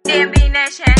DMB Nation.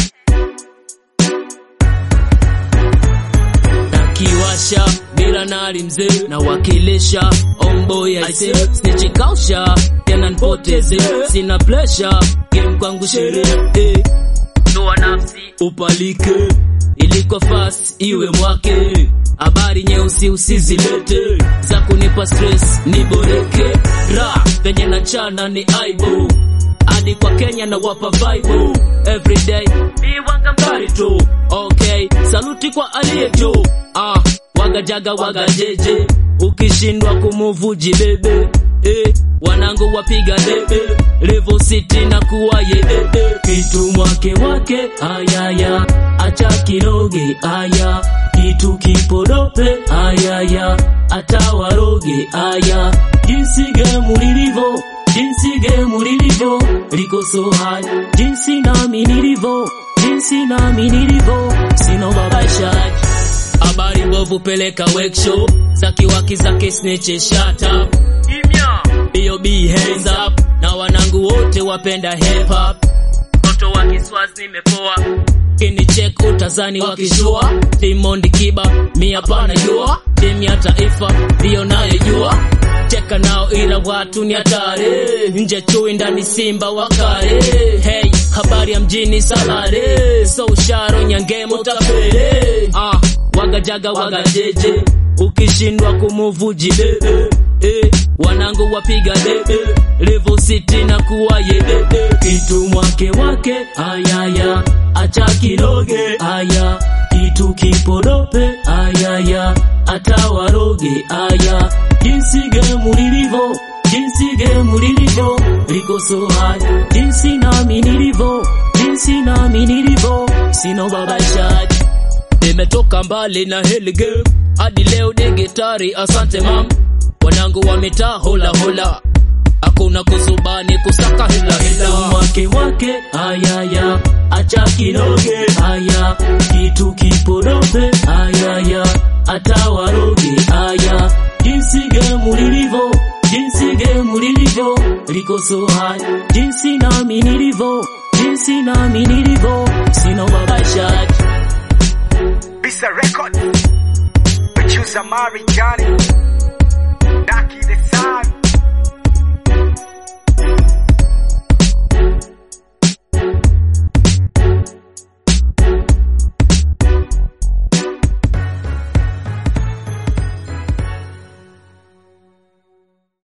nakiwasha bila nali mzee nawakilisha omboy aise snichikausha tena nipoteze sina plesha game kwangu sherehe eh. toa nafsi upalike iliko fast iwe mwake habari nyeusi usizilete za kunipa stress niboreke ra penye na chana ni aibu hadi kwa Kenya na wapa vibe everyday ni wanga mbari tu okay saluti kwa aliye juu ah waga jaga waga jeje ukishindwa kumuvu jibebe eh wanangu wapiga debe level city na kuwa yedede kitu mwake wake ayaya acha kiroge aya kitu kipodope ayaya atawaroge aya jinsi gemu lilivyo jinsi gemu lilivyo liko so high jinsi nami nilivyo jinsi nami nilivyo sino babashaji habari mbovu peleka workshop zakiwaki zake snitch shut up kimya bob hands up na wanangu wote wapenda hip hop mtoto wa kiswaz nimepoa kini check utazani wakishua Diamond Kiba mi hapana jua timu ya taifa ndiyo nayejua cheka nao ila watu ni hatari nje chui ndani simba wakare hey habari ya mjini salare so usharo nyangemo tapele ah waga jaga waga jeje ukishindwa kumuvu jibebe eh, wanangu wapiga debe level city na kuwa yedede kitu mwake wake ayaya acha kiroge aya kitu kipodope ayaya atawaroge aya jinsi gemu lilivyo jinsi gemu lilivyo liko so high jinsi nami nilivyo jinsi nami nilivyo sino babashaji nimetoka mbali na hili game hadi leo ni gitari asante mam wanangu wametaa hola hola hakuna kusubani kusaka hila hila wake wake ayaya acha kiroge aya kitu kipodope ayaya atawaroge aya jinsi gemu lilivyo jinsi gemu lilivyo liko so high jinsi nami nilivyo jinsi nami nilivyo sino babashaji Bisa Record. Producer Mari Johnny. Daki the Sun.